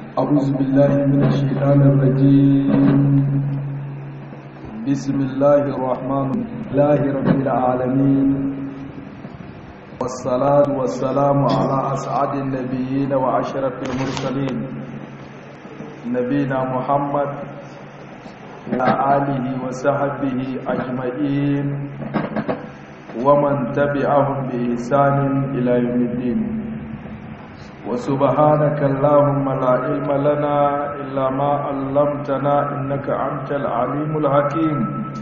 أعوذ بالله من الشيطان الرجيم بسم الله الرحمن الله رب العالمين والصلاة والسلام على أسعد النبيين وأشرف المرسلين نبينا محمد وعلى آله وصحبه أجمعين ومن تبعهم بإحسان إلى يوم الدين وسبحانك اللهم لا علم لنا إلا ما علمتنا إنك أنت العليم الحكيم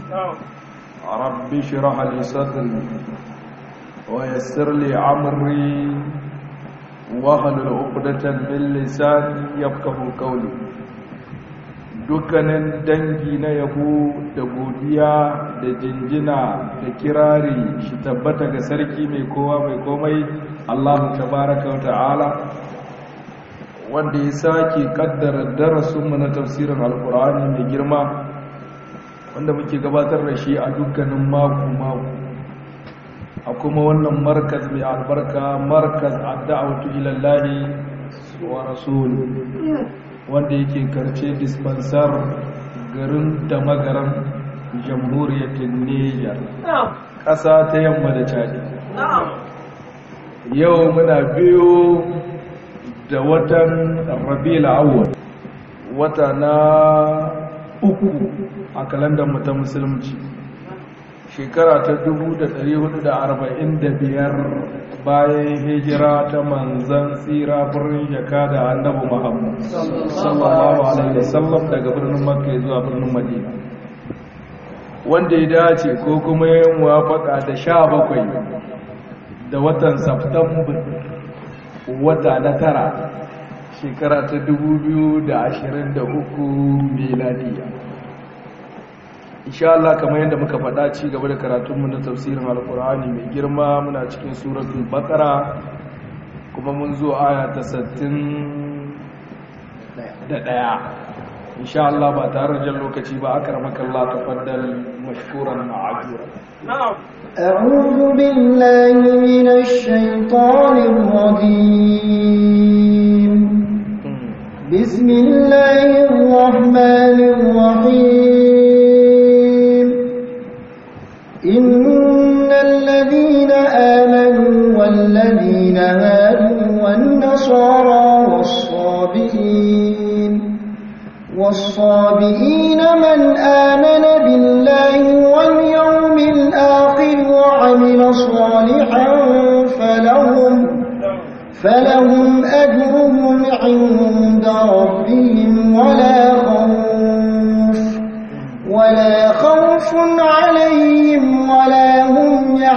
رب اشرح لي صدري ويسر لي عمري واحلل عقدة من لساني يفقهوا قولي dukkanin dangi na yabo da godiya da jinjina da kirari shi tabbata ga sarki mai kowa mai komai Allah tabaraka wa ta'ala wanda ya sake kaddara darasinmu na tafsirin alkur'ani mai girma wanda muke gabatar da shi a dukkanin mako-mako a kuma wannan markaz mai albarka markaz adda'autu ilallahi wa rasulu wanda yake karce dispensar garin da magaran jamhuriyar Niger ƙasa ta yamma da Chadi yau muna biyu da watan Rabiul Awwal wata na uku a kalandar mu ta musulunci shekara ta 1445 bayan hijira ta manzan tsira birnin jaka da annabi Muhammad sallallahu alaihi wasallam daga birnin Makka zuwa birnin Madina wanda ya dace ko kuma yin muwafaka da sha bakwai da watan September wata na tara shekara ta 2023 miladiya insha Allah kamar yadda muka faɗa ci gaba da karatunmu na tafsirin alkur'ani mai girma muna cikin suratul baqara kuma mun zo aya ta 61 insha Allah ba tare da lokaci ba akramaka Allah tafaddal mashkuran ma'ajura na'am أعوذ بالله من الشيطان الرجيم بسم الله الرحمن الرحيم إن الذين آمنوا والذين هادوا والنصارى والصابئين والصابئين من آمن بالله واليوم الآخر وعمل صالحا فلهم فلهم أجرهم عند ربهم ولا خوف ولا خوف عليهم ولا هم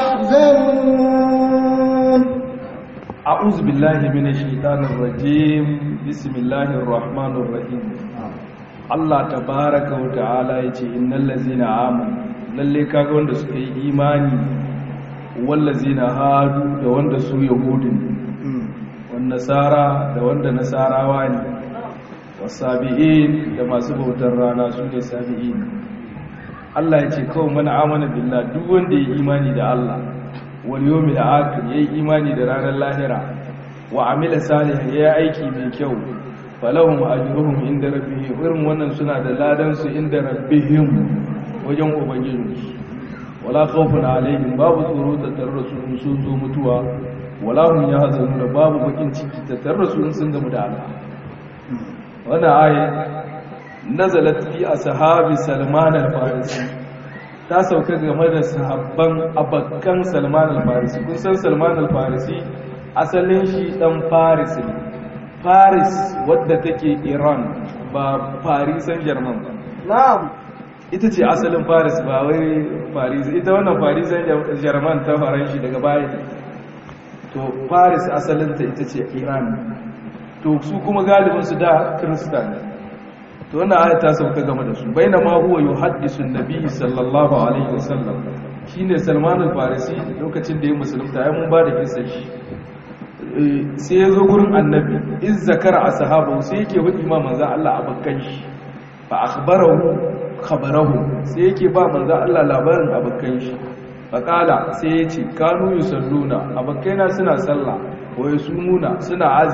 يحزنون أعوذ بالله من الشيطان الرجيم بسم الله الرحمن الرحيم Allah tabaraka wa ta'ala yace innal ladzina amanu lalle kaga wanda suka yi imani wal ladzina hadu da wanda su yahudin wan nasara da wanda nasarawa ne wasabi'in da masu bautar rana su ne sabi'in Allah yace kawai mana amana billah duk wanda ya imani da Allah wal yawmil akhir yayi imani da ranar lahira wa amila salihan yayi aiki mai kyau falahum ajruhum inda rabbihim irin wannan suna da ladan su inda rabbihim wajen ubangiji wala khawfun alaihim babu tsoro da tarra su sun zo mutuwa wala hum yahzanuna babu bakin ciki da tarra su sun gamu da Allah wannan ayi nazalat fi ashabi salman al-farisi ta sauka game da sahabban abakkan salman al-farisi kun san salman al-farisi asalin shi dan faris ne Paris wadda take Iran ba Paris Saint-Germain ba. Na'am. Ita ce asalin Paris ba wai Paris ita wannan Paris Saint-Germain ta faran shi daga baya ne. To Paris asalinta ita ce Iran. To su kuma galibin su da Kirista ne. To wannan aya ta sauka game da su. Baina ma huwa yuhaddisu an-nabi sallallahu alaihi wasallam. Shine Salman al-Farisi lokacin da ya musulunta ai mun ba da kissa shi. sai ya zo gurin annabi in zakara a sahaba sai yake hudu ma manzan Allah a bakkan shi ba a khabarahu khabarahu sai yake ba manzan Allah labarin a bakkan shi faƙala sai ya ce kanu yi salluna a bakkaina suna sallah wa ya sumuna suna azi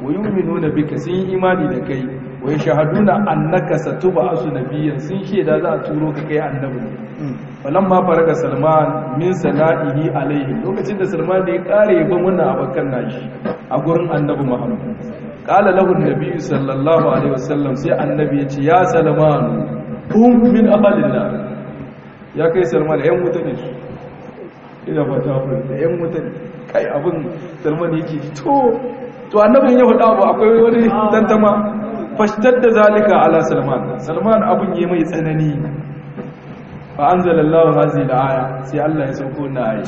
wa yu'minuna bika sun yi imani da kai wa yashhaduna annaka satub'asu nabiyyan sun sheda za a turo ka kai annabi falamma faraga salman min sana'ihi alaihi lokacin da salman ya kare yaban wannan abakan nashi a gurin annabi muhammad qala lahu an-nabi sallallahu alaihi wasallam sai annabi ya ce ya salman hum min ahlillah ya kai salman yan mutane su ina fata ku da yan mutane kai abin salman yake to to annabin ya faɗa abu akwai wani tantama fashtar da zalika ala salman salman abin yi mai tsanani fa anzalallahu hazihi al-aya sai Allah ya sauko na ayi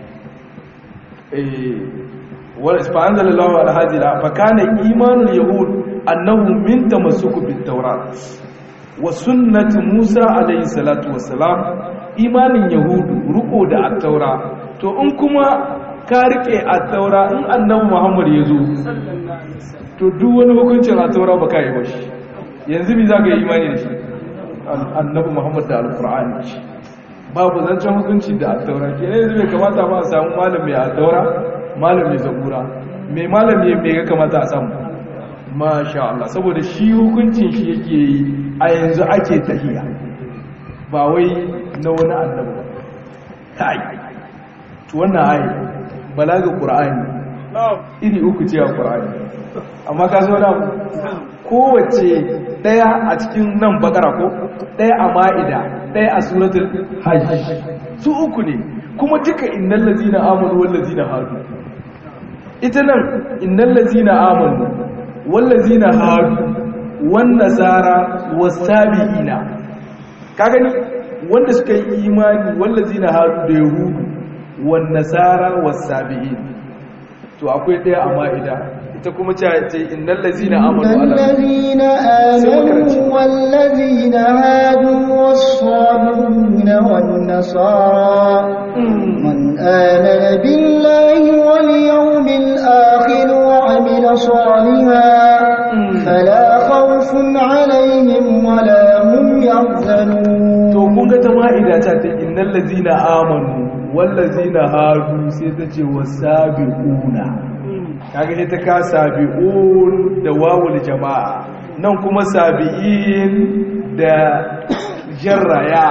eh wa fa anzalallahu ala hazihi al fa kana imanul yahud annahu min tamassuku bit tawrat wa sunnati musa alayhi salatu wassalam imanin yahudu ruko da at-taura to in kuma ka rike at-taura in annabi muhammad ya zo to duk wani hukuncin at-taura baka yi ba shi yanzu me zaka yi imani da shi annabi muhammad da alkur'ani babu zancen hukunci da attaura ke ne yanzu bai kamata ba a samu malam mai attaura malam mai zabura mai malam ne mai ga kamata a samu masha Allah saboda shi hukuncin shi yake yi a yanzu ake tahiya ba wai na wani annabi ba kai to wannan ayi balaga qur'ani iri uku ce a qur'ani amma ka zo na kowace daya a cikin nan bakara ko daya a ma'ida daya a suratul hajj su uku ne kuma duka innal ladzina amanu wal ladzina hadu ita nan innal ladzina amanu wal ladzina hadu wan nasara was sabiina ka gani wanda suka yi imani wal ladzina hadu da yahudu wan nasara was sabiin to akwai daya a ma'ida ita kuma ce ce innal ladzina amanu ala الذين آمنوا والذين هادوا والصابرون والنصارى من آمن بالله واليوم الآخر وعمل صالحا فلا خوف عليهم ولا هم to يحزنون kun ga ta ma'ida ta ta innal ladzina amanu wal ladzina hadu sai ta ce wasabiquna kaga ita ka sabi'un da wawul jama'a nan kuma sabi'in da jarraya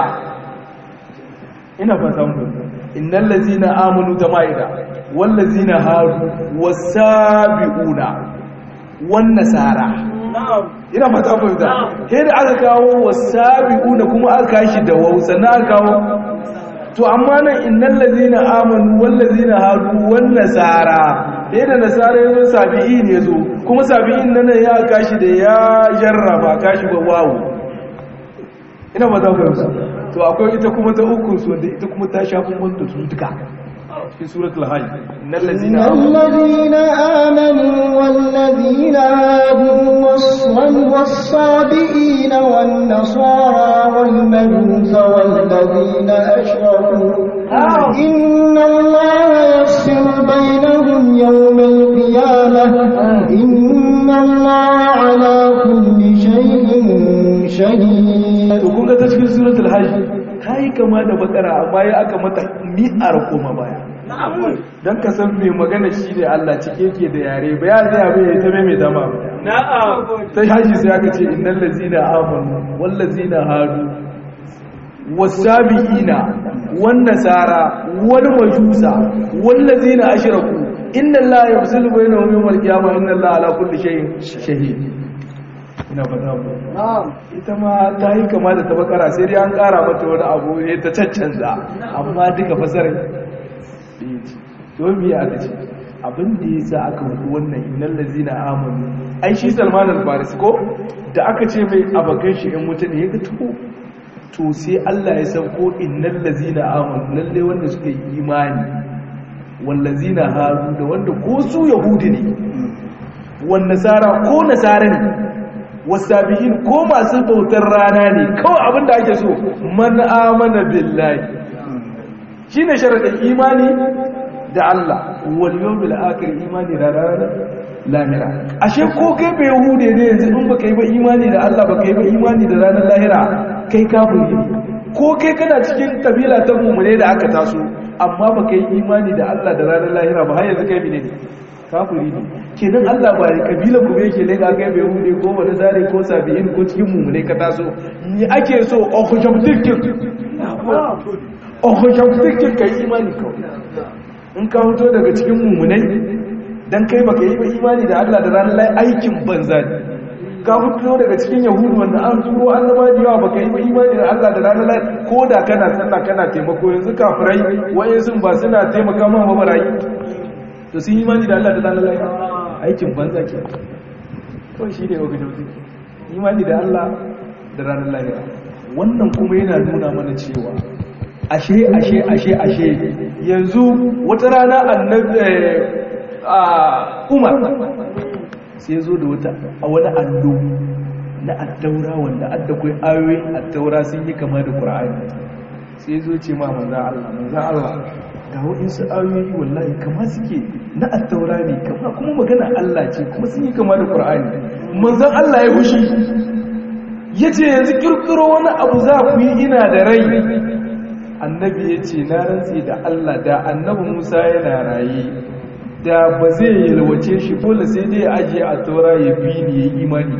ina fatan ku innal ladzina amanu ta ma'ida wal ladzina hadu wasabiquna wan nasara ina fata fahimta sai da aka kawo wasabiquna kuma aka kashi da waw sannan aka kawo to amma nan innal ladina amanu wal ladina hadu wan nasara sai da nasara yazo sabi'in yazo kuma sabi'in nan ya kashi da ya jarraba kashi ba waw ina fata fahimta to akwai ita kuma ta uku su wanda ita kuma ta shafi wanda su duka cikin suratul hajj innal إن ladina amanu الذين آمنوا والذين هادوا والص- والصابئين والنصارى والمجوس والذين أشركوا إن الله يفصل بينهم يوم القيامة إن الله على كل شيء شهيد to kun ga ta cikin suratul hajj ta yi kama da bakara amma ya aka mata mi'ar koma baya don ka san mai magana shi ne Allah cike ke da yare ba ya zai abin ya ta mai dama ta hajji sai aka ce innal lazina amanu wal lazina hadu wasabiina wan nasara wal majusa wal lazina ashraku inna allaha yafsilu bainahum yawm al-qiyamah inna allaha ala kulli shay'in shahid ina fata ku ita ma ta yi kama da ta bakara sai dai an kara mata wani abu ne ta caccanza amma duka fasarar domin ya aka ce abin da ya sa aka hudu wannan inan lazina amonu ai shi salman al-faris ko da aka ce mai abakan shi in mutane ya ga to to sai allah ya san ko inan lazina amonu lalle wanda suka yi imani wallazina haru da wanda ko su yahudi ne wan nasara ko nasara ne wasabihin ko masu bautar rana ne kawai abin da ake so man amana billahi shine sharadin imani da Allah wal yawmil akhir imani da ranar lahira ashe ko kai bai hude ne yanzu in baka yi ba imani da Allah baka yi ba imani da ranar lahira kai kafiri ne ko kai kana cikin kabila ta mumune da aka taso amma baka yi imani da Allah da ranar lahira ba har yanzu kai ne kafiri ne kenan Allah ba kabila ku yake leka kai bai hude ko wani zare ko sabi'in ko cikin mummune ka taso ni ake so objective objective kai imani kawai in ka fito daga cikin mummunai dan kai baka yi ba imani da Allah da ranar lai aikin banza ne ka fito daga cikin yahudu wanda an turo annaba da yawa baka yi ba imani da Allah da ranar lai ko da kana sallah kana taimako yanzu kafirai waye sun ba suna taimaka ma ba barayi to sun imani da Allah da ranar lai aikin banza ke kawai shi ne wakil jauzi imani da Allah da ranar lai wannan kuma yana nuna mana cewa ashe ashe ashe ashe yanzu wata rana annabi umar sai zo da wata a wani allo na addaura wanda adda kai ayoyin addaura sun yi kama da qur'ani sai zo ce ma manzo Allah manzo Allah ga waɗansu ayoyi wallahi kama suke na addaura ne kama kuma magana Allah ce kuma sun yi kama da qur'ani manzo Allah ya hushi yace yanzu kirkiro wani abu za ku yi ina da rai annabi ya ce na rantsi da Allah da annabi Musa yana raye da ba zai yalwace shi dole sai dai ajiye a taura ya bi ni ya yi imani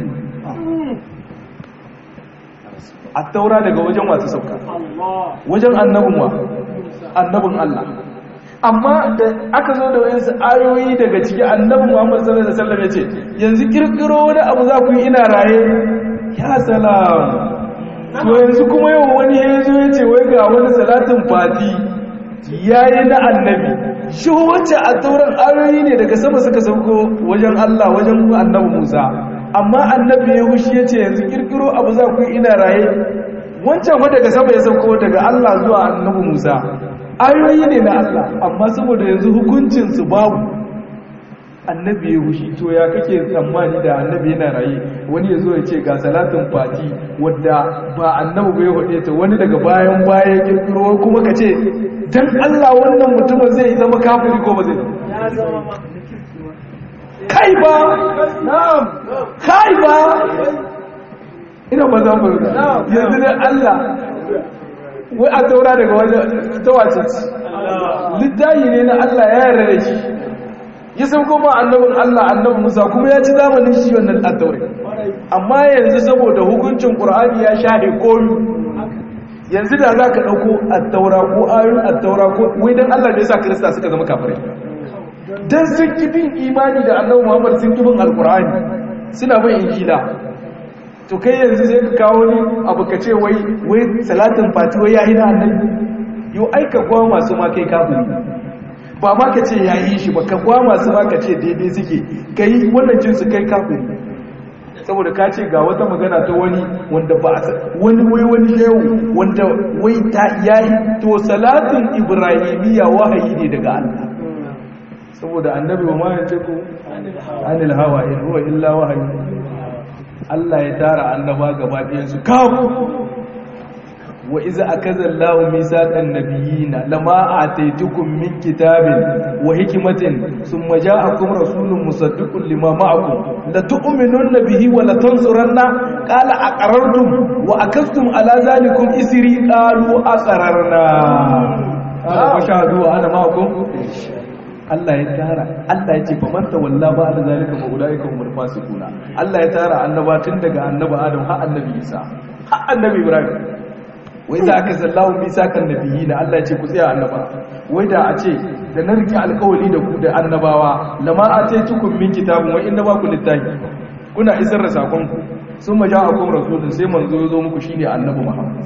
a taura daga wajen wasu sauka wajen annabin wa annabin Allah amma da aka zo da wayansu ayoyi daga ciki annabin Muhammad sallallahu alaihi wasallam ya ce yanzu kirkiro wani abu za ku yi ina raye ya salam to yanzu kuma yau wani ya zo ya ce wai ga wani salatin fati ya yi na annabi shi wacce a tauran ayoyi ne daga sama suka sauko wajen Allah wajen annabi Musa amma annabi ya hushi ya ce yanzu kirkiro abu za ku yi ina raye wancan fa daga sama ya sauko daga Allah zuwa annabi Musa ayoyi ne na Allah amma saboda yanzu hukuncinsu babu annabi ya hushi to ya kake tsammani da annabi yana raye wani ya zo ya ce ga salatin fati wadda ba annabi bai hode ta wani daga bayan baya kirkiro kuma ka ce dan Allah wannan mutumin zai zama kafiri ko ba zai kai ba na'am kai ba ina ba za mu yanzu da Allah wai a taura daga wajen tawace littayi ne na Allah ya yarda da shi ya sauko ma annabin Allah annabin Musa kuma ya ci zamanin shi wannan attaure amma yanzu saboda hukuncin Qur'ani ya shahe koyu yanzu da za ka ɗauko attaura ko ayoyin attaura ko wai don Allah ne sa Kirista suka zama kafirai don sun ki bin imani da annabi Muhammad sun ki bin alkur'ani suna bin injila to kai yanzu sai ka kawo ni abu ka ce wai wai salatin fati wai yayi na annabi yau aika kwa masu ma kai kafiri ba ma ka ce yayi shi ba ka kwa masu ma ka ce daidai suke kai wannan jinsu kai kafiri saboda ka ce ga wata magana ta wani wanda ba wani wai wani shehu wanda wai ta yayi to salatin ibrahimiyya wahayi ne daga Allah saboda annabi wa ma yace ku anil hawa in huwa illa wahayi Allah ya tara annaba gaba ɗayan su kafu wa iza akaza Allahu misaqan nabiyina lama ataitukum min kitabin wa hikmatin thumma ja'akum rasulun musaddiqun lima ma'akum la tu'minunna bihi wa la tansuranna qala aqarrartum wa akastum ala zalikum isri qalu aqararna qala fashhadu wa ana ma'akum Allah ya tara Allah ya ce fa man tawalla ba da zalika fa ulaika humul fasiquna Allah ya tara annaba tun daga annabi Adam har annabi Isa har annabi Ibrahim wai za aka zallahu misakan nabiyyi na Allah ya ce ku tsaya annaba wai da a ce da na rike alkawali da ku da annabawa lama a ce tukun min kitabun wai inda ba ku littafi kuna isar da sakon ku sun maja a kuma rasulun sai manzo ya zo muku shine annabi muhammad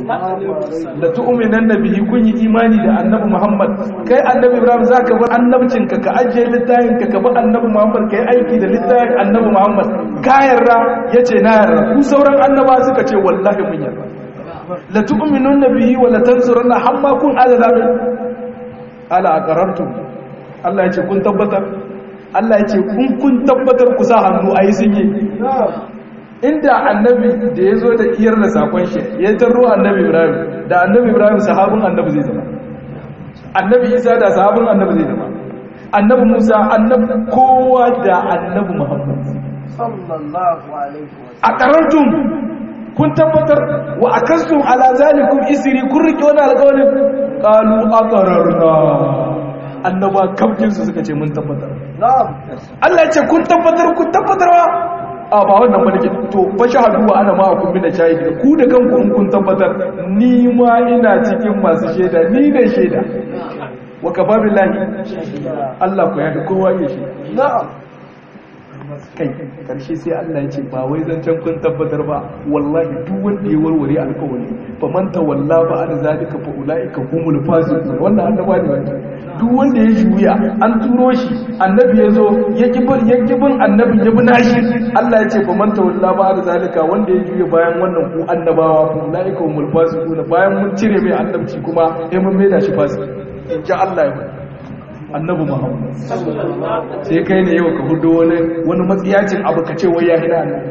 da tu'minan nabiyyi kun yi imani da annabi muhammad kai annabi ibrahim zaka bar annabcin ka ka ajiye littafin ka ka bi annabi muhammad kai aiki da littafin annabi muhammad ka yarda yace na yarda ku sauran annaba suka ce wallahi mun yarda la tu'minunna bihi wa la tansurunna hamma kun azaba ala aqarartum Allah yace kun tabbatar Allah yace kun kun tabbatar ku sa hannu ayi sun yi inda annabi da yazo da iyar da sakon shi ya tarro annabi Ibrahim da annabi Ibrahim sahabin annabi zai zama annabi Isa da sahabin annabi zai zama annabi Musa annabi kowa da annabi Muhammad sallallahu alaihi wasallam aqarartum kun tabbatar wa akastum ala zalikum isri kun rike wani alƙawarin qalu aqararna annaba kafkin su suka ce mun tabbatar na'am Allah ya ce kun tabbatar kun tabbatarwa a ba wannan bane to fa shahadu wa ana ma kun bin shahidi ku da kanku in kun tabbatar ni ma ina cikin masu shaida ni ne shaida wa kafa billahi Allah ku ya ga kowa ya shi na'am kai karshe sai Allah ya ce ba wai zancen kun tabbatar ba wallahi duk wanda ya warware alƙawari fa man tawalla ba an zalika fa ulaika humul fasiqun wannan annaba ne wannan duk wanda ya juya an turo shi annabi ya zo ya kibin ya kibin annabi ya bi nashi Allah ya ce fa man tawalla ba an zalika wanda ya juya bayan wannan ku annabawa fa ulaika humul fasiqun bayan mun cire mai annabci kuma sai mun maida shi fasiki in ji Allah ya faɗa annabi muhammad sai kai ne yau ka hudu wani wani matsiyacin abu ka ce wai ya hina annabi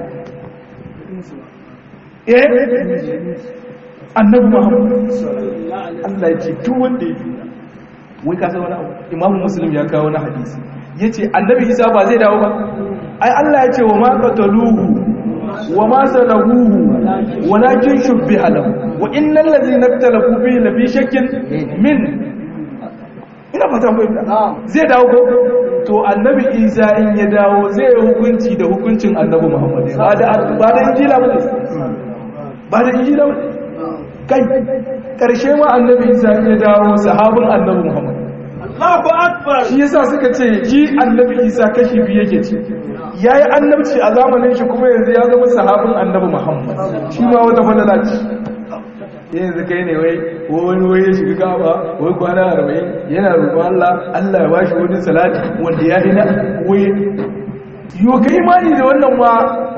eh annabi muhammad Allah ya ce duk wanda ya juya wai ka san wani abu imamu muslim ya kawo wani hadisi yace annabi isa ba zai dawo ba ai Allah ya ce wa ma qataluhu wa ma salahuhu walakin shubbiha lahu wa innal ladzina ikhtalafu fihi la fi shakkin min ina fata fahimta zai dawo ko to annabi isa in ya dawo zai yi hukunci da hukuncin annabi muhammad ba da ba da injila ba ba da injila ba kai karshe ma annabi isa in ya dawo sahabin annabi muhammad Allahu akbar shi yasa suka ce shi annabi isa kashi biyu yake ci yayi annabci a zamanin shi kuma yanzu ya zama sahabin annabi muhammad shi ma wata fadala ce yanzu kai ne wai wani wai ya shiga kaba wai kwana arba'in yana roƙon Allah Allah ya bashi wani salati wanda ya hina wai yo kai imani da wannan wa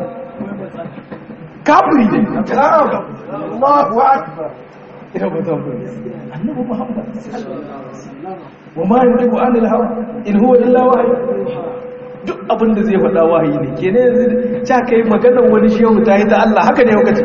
kafiri ne Allahu akbar ina ba ta fara annabi Muhammad wa ma yanzu anil hawa in huwa illa wahyi duk abin da zai faɗa wahayi ne kenan yanzu ta kai maganar wani shehu ta yi ta Allah haka ne lokaci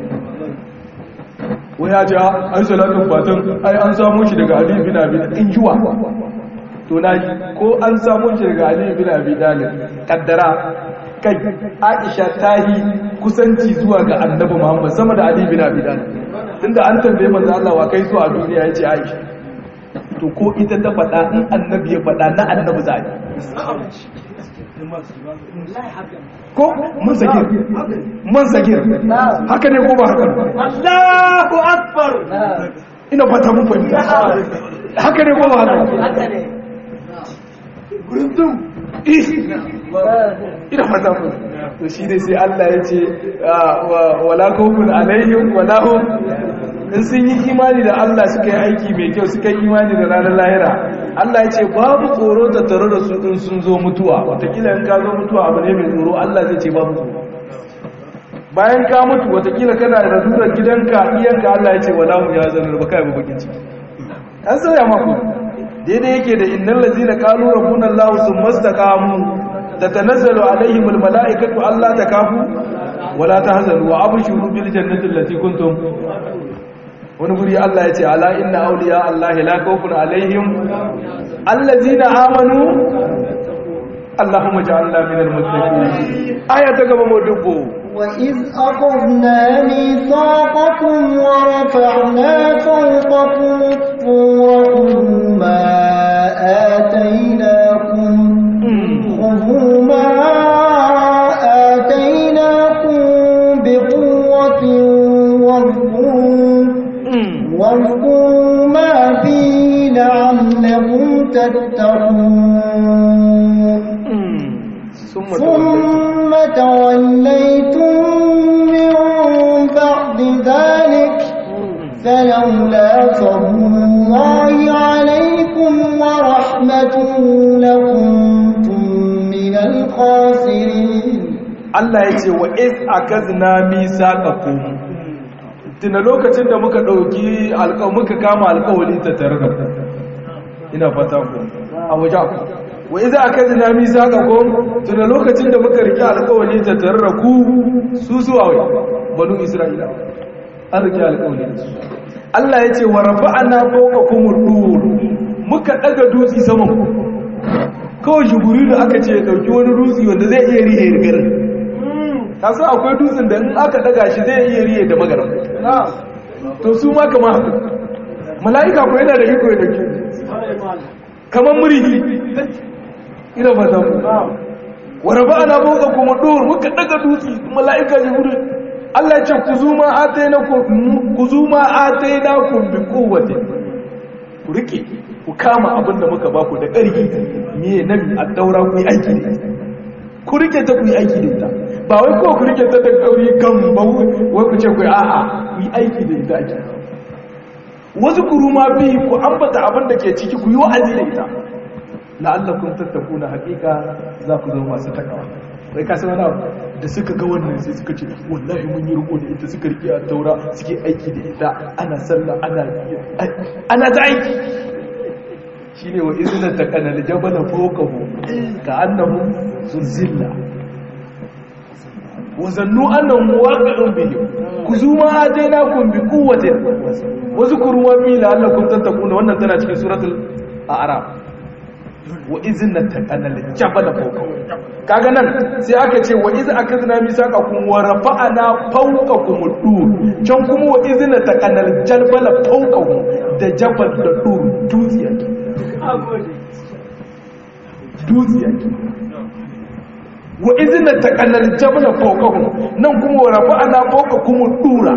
wai ya ce ai salatin fatan ai an samu shi daga Ali bin Abi in juwa to na ji ko an samu shi daga Ali bin Abi Talib kaddara kai Aisha ta yi kusanci zuwa ga Annabi Muhammad sama da Ali bin Abi Talib tunda an tambaye manzo Allah wa kai zuwa duniya yace Aisha to ko ita ta faɗa in Annabi ya faɗa na Annabi za ko man sagir man sagir haka ne ko ba haka Allahu akbar ina fata mun fahimta haka ne ko ba haka haka ne gurundum ina fata mun to shi ne sai Allah ya ce wala kawfun alaihim wala hum in sun yi imani da Allah suka yi aiki mai kyau suka yi imani da ranar lahira Allah ya ce babu tsoro da tare da su in sun zo mutuwa watakila in ka zo mutuwa abu ne mai tsoro Allah zai ce babu tsoro bayan ka mutu watakila kana da radurar gidanka iyanka Allah ya ce wala mu ya zanar ba kai bakin ciki an sauya maku daidai yake da innal ladzina qalu rabbuna Allah thumma istaqamu tatanazzalu alaihim almalaikatu alla takafu wala tahzanu wa abshiru bil jannati allati kuntum wani guri Allah ya ce ala inna awliya Allah la khawfun alaihim allazina amanu Allahumma ja'alna minal muttaqin aya ta gaba mu dubbo وإذ أخذنا ميثاقكم ورفعنا فوقكم الطور خذوا ما آتيناكم خذوا ما آتيناكم بقوة واذكروا واذكروا ما فيه لعلكم تتقون ثم توليتم من بعد ذلك فلولا فضل الله عليكم ورحمته لكنتم من الخاسرين Allah ya ce wa iz akazna misaqakum tuna lokacin da muka dauki alƙaw muka kama alƙawari ta tare da ku ina fata ku a waje ku wa iz akazna misaqakum tuna lokacin da muka rike alƙawari ta tare da ku su zuwa wai banu isra'ila an rike alƙawari da su Allah ya ce wa rafa'ana fawqakumur dur muka daga dutsi saman ku kawai shuguri da aka ce ya dauki wani dutsi wanda zai iya rihe garin kasan akwai dutsen da in aka daga shi zai iya riye da magaram to su ma kama haka mala'ika ko yana da iko ya dauki kamar murihi ina ba ta wa rafa'ana fawqakum dur muka daga dutse mala'ika jibril Allah ya ce ku zuma atainakum ku zuma atainakum bi quwwati ku rike ku kama abin da muka baku da ƙarfi miye nan a daura ku yi aiki da ita ku rike ta ku yi aiki da ita ba wai ko ku rike ta da ƙauri kan ba wai ku ce ku yi a'a ku yi aiki da ita ake wasu kuruma bi ku ambata abin da ke ciki ku yi wa'azi da ita la'allakum tattakuna haqiqa za ku zama masu takawa wai ka san wani da suka ga wannan sai suka ce wallahi mun yi riko da ita suka rike a taura suke aiki da ita ana sallah ana ana ta aiki shine wa izna taqana al-jabala fawqahu ka'annahu zulzilla wa zannu annahu waqi'un bihi kuzuma atainakum bi quwwatin wa zkuru ma bi la'allakum tattaquna wannan tana cikin suratul a'raf wa izna taqana al-jabala fawqahu kaga nan sai aka ce wa iz akadna misaqakum wa rafa'na fawqakum dur can kuma wa izna taqana al-jabala fawqahu da jabal da dur dutsiya dutsiya wa izina taqallal jabala fawqahum nan kuma wa rafa'na fawqakum ad-dura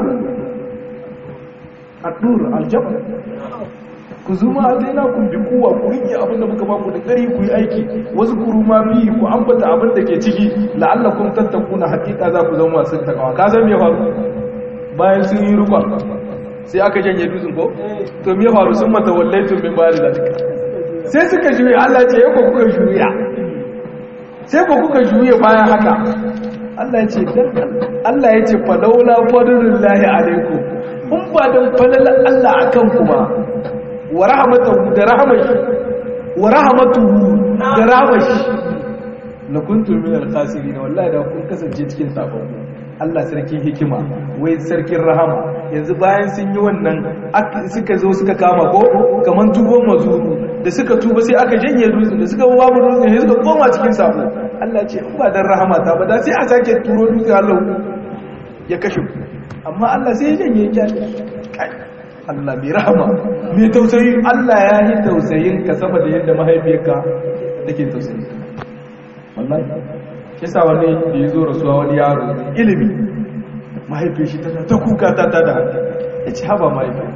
ad-dura al-jabal ku zuma adaina kun bi kuwa ku rike abin da muka baku da kari ku yi aiki wasu kuru ma bi ku ambata abin da ke ciki la'allakum tattakuna haqiqa za ku zama masu takawa ka san me faru bayan sun yi rukwa sai aka janye dutsen ko to me faru sun mata wallaitu min bari zalika sai suka juya Allah ce ya ku kuka juya sai ku kuka juya bayan haka Allah ya ce Allah ya ce falaula fadlullahi alaikum in ba dan falala Allah akan ku ba wa rahmatuhu da rahmashi wa rahmatuhu da rahmashi la kuntum min al-khasirin wallahi da kun kasance cikin sabon Allah sarkin hikima wai sarkin rahama yanzu bayan sun yi wannan suka zo suka kama ko kaman tubon mazuru da suka tuba sai aka janye dutsen da suka babu dutsen sai suka koma cikin sabo Allah ce in ba dan rahama ta ba da sai a sake turo dutsen Allah ya kashe ku amma Allah sai ya janye ya kai Allah mai rahama mai tausayi Allah ya yi tausayin ka saboda yadda mahaifiyarka take tausayi wallahi kisa wani da ya zo rasuwa wani yaro ilimi mahaifiyar shi tana ta kuka ta tada ya ce haba mahaifiyar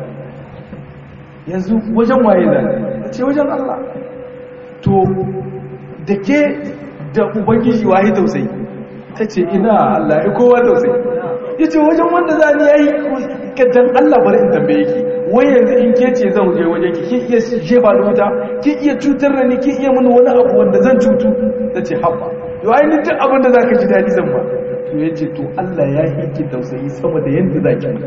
yanzu wajen waye zane ce wajen Allah to da ke da ubangiji waye tausayi ta ce ina Allah ya kowa tausayi ya ce wajen wanda za ni ya yi kaddan Allah bari in tambaye ki wai yanzu in ke ce zan je wajen ki kin iya jefa da wuta kin iya cutar da ni kin iya mini wani abu wanda zan cutu ta ce haɓa yau ainihin duk abin da za ka ji daɗi zan ba to ya ce to Allah ya hiki tausayi sama da yadda za ki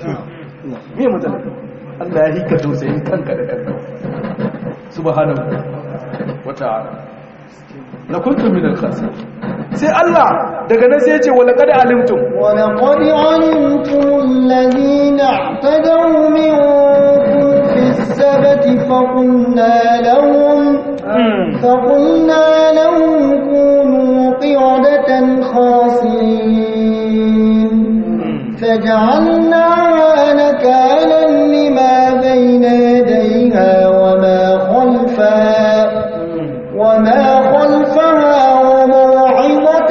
me matsala Allah ya hika tausayin kanka da kanka subhanahu wa ta'ala la kuntum min al-khasirin sai Allah daga nan sai ya ce wa laqad alimtum wa laqad alimtum alladhina i'tadaw minkum fi as-sabti fa qulna lahum fa qulna lahum kunu qiradatan khasirin فجعلناها نكالا لما بين يديها وما خلفها وما خلفها وموعظة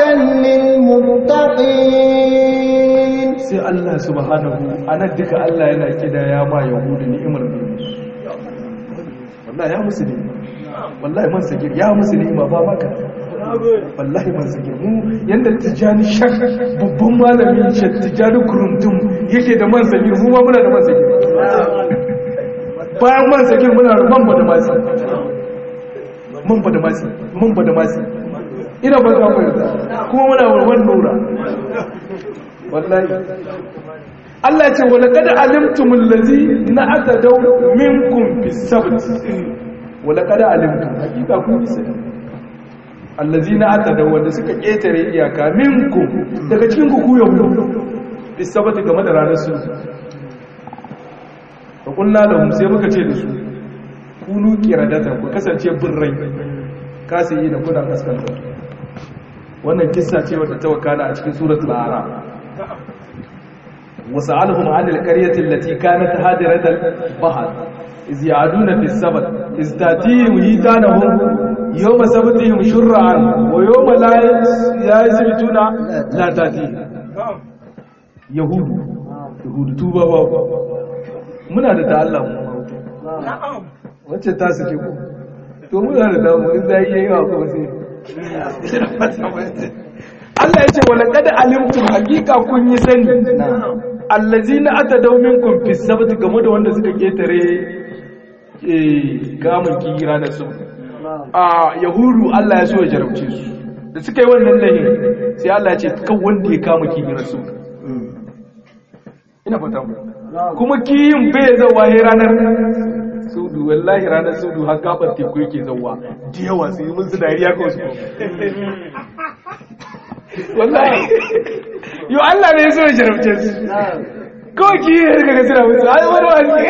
للمتقين sai Allah subhanahu anan duka Allah yana kida ya ma yahudu ni'imar ne wallahi ya musu ne wallahi man sagir ya musu ne ba maka wallahi man sagir mu yanda tijani shak babban malamin shi tijani kuruntum yake da man sagir mu ma muna da man sagir bayan man sagir muna da man bada masi man bada masi man bada masi ina ba za mu yarda kuma muna warwan nura wallahi Allah ce wala kada alimtumul ladzi na'tadaw minkum bis sabt wala kada alimtum hakika kun bi sai allazi na'tadaw wanda suka ketare iyaka minkum daga cikin ku ku yahudu bis sabt game da ranar su fa kullu lahum sai muka ce da su kunu qiradata ku kasance birrai kasi da kuna kaskanta wannan kissa ce wadda ta wakana a cikin suratul a'raf وسألهم عن القرية التي كانت هادرة البحر إذ يعدون في السبت إذ تأتيهم هيتانهم yawma sabtihim shur'an wa yawma la yasbituna la tati yahudu yahudu tuba ba muna da ta Allah mu wacce ta suke ku to muna da damu in zai yi yawa kuma sai Allah ya ce wala kada alimtum hakika kun yi sani allazina atadaw minkum fi sabt game da wanda suka ketare eh kamun kira da su a yahudu Allah ya so ya jarabce su da suka yi wannan lahin sai Allah ya ce kan wanda ya kama kira su ina fata mu kuma kiyin bai zawa he ranar sudu wallahi ranar sudu har gabar teku yake zawa da yawa sai mun su dariya ko su wallahi yo Allah ne ya so ya jarabce su kawai ki yi daga suna musu ai wani wani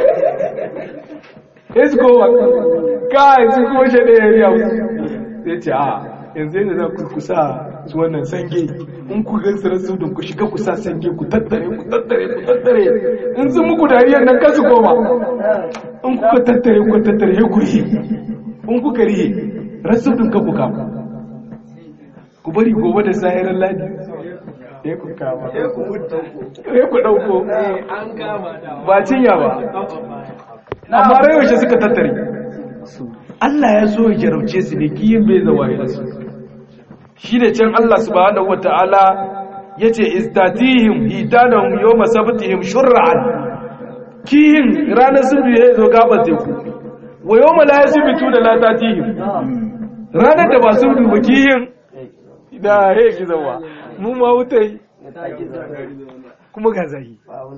ya su kowa kai su kuma shi ɗaya ya musu sai ce a yanzu yadda za ku kusa su wannan sange in ku gan su rasu ku shiga kusa sange ku tattare ku tattare ku tattare in sun muku dariyar nan kasu koma in kuka tattare ku tattare ku rihe in kuka rihe rasu ka ku kama ku bari gobe da sahirar ladi ya ku kama ya ku ɗauko ba cinya ba amma rai yaushe suka tattare Allah ya so ya jarauce su ne kiyin bai zawaye da su shi da can Allah subhanahu wata'ala ya ce istatihim hitanahum yawma sabtihim shur'an kiyin ranar sun ya zo gaban teku wa yawma la yasbitu da la tatihim ranar da ba su duba kiyin da ya ki zawa mu ma wutai kuma ga zahi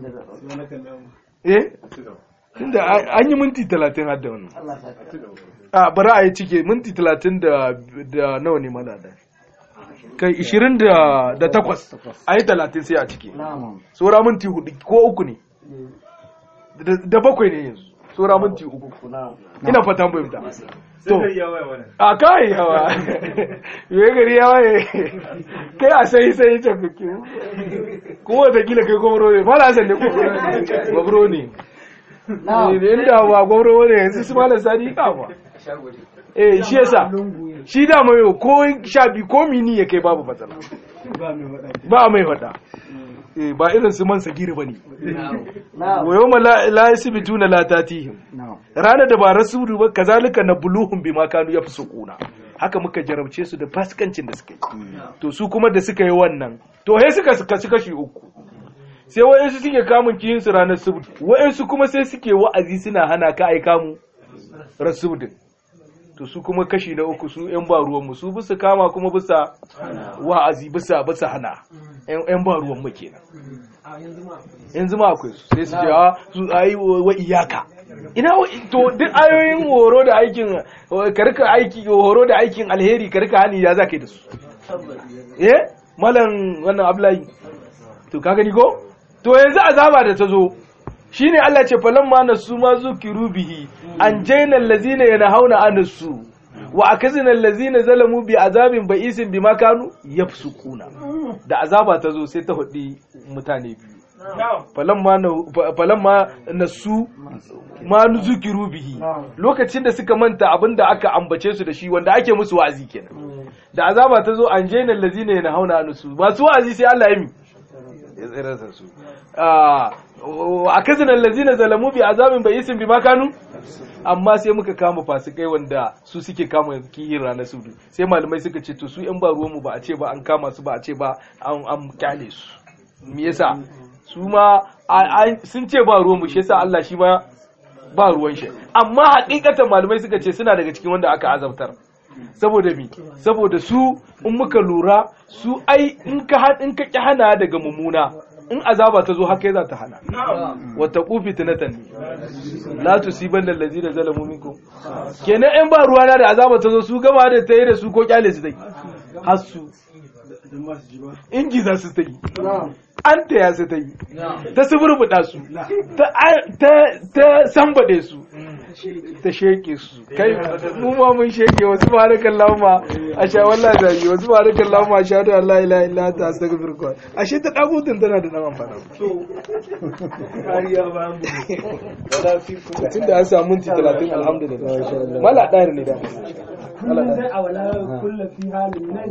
eh tunda an yi minti talatin har da wannan a bari a yi cike minti talatin da nawa ne mana da kai ishirin da takwas a yi talatin sai a cike tsora minti hudu ko uku ne da bakwai ne yanzu tsora minti uku ina fatan fahimta to a kai yawa yi gari yawa ne kai a sai sai ta kuke kuma watakila kai gwamro ne fara san ne gwamro ne inda ba gwamro ne yanzu su malar sadi kafa eh shi yasa shi da mai ko sha bi ko mini ya kai babu matsala ba mai wada eh ba irin su man sagiri bane wa yawma la yasbituna la tatihim ranar da ba rasulu ba kazalika nabluhum bima kanu yafsukuna haka muka jarabce su da fasikancin da suka yi to su kuma da suka yi wannan to he suka kasu kashi uku sai wa'insu suke kamun kiyin su ranar subdu wa'insu kuma sai suke wa'azi suna hana ka aika mu rasudin to su kuma kashi na uku su yan ba ruwan mu su bisa kama kuma bisa wa'azi bisa bisa hana yan ba ruwan mu kenan yanzu ma akwai su sai su ce a su ayi wa iyaka ina to duk ayoyin horo da aikin karka aiki horo da aikin alheri karka hani ya zaka yi da su eh malam wannan ablayi to ka gani ko to yanzu azaba da ta zo shine Allah ce falamma nasu ma zukiru bihi an jaina allazina yanhauna anasu wa akazina allazina zalamu bi azabin ba'isin bima kanu yafsukuna da azaba ta zo sai ta hudi mutane biyu falamma nasu ma zukiru bihi lokacin da suka manta abinda aka ambace su da shi wanda ake musu wa'azi kenan da azaba ta zo an jaina allazina yanhauna anasu masu wa'azi sai Allah ya mi ya tsirarsa su a kazin allazina zalamu bi azabin bai isin bi makanu amma sai muka kama fasikai wanda su suke kama kihin ranar sudu sai malamai suka ce to su yan ba ruwanmu ba a ce ba an kama su ba a ce ba an kyale su me yasa su ma sun ce ba ruwanmu shi yasa Allah shi ma ba ruwan shi amma hakikatan malamai suka ce suna daga cikin wanda aka azabtar saboda mi saboda su in muka lura su ai in ka in ka ki hana daga mummuna in azaba ta zo haka za ta hana wata kufi tunatan ne la tusiban allazina zalamu minkum kenan in ba ruwana da azaba ta zo su gaba da tayi da su ko kyale su dai har su in giza su ta yi an taya su ta yi ta suburbuɗa su ta sambaɗe su ta sheke su kai mu ma mun sheke wasu barakan lauma a sha wallahi zagi wasu barakan lauma a sha da Allah ila illa ta astaghfirullah ashe ta dagutun tana da dan amfani kariya ba mu tun da an samu minti 30 alhamdulillah mala ɗari ne da kullum sai a wala kulla fi halin nan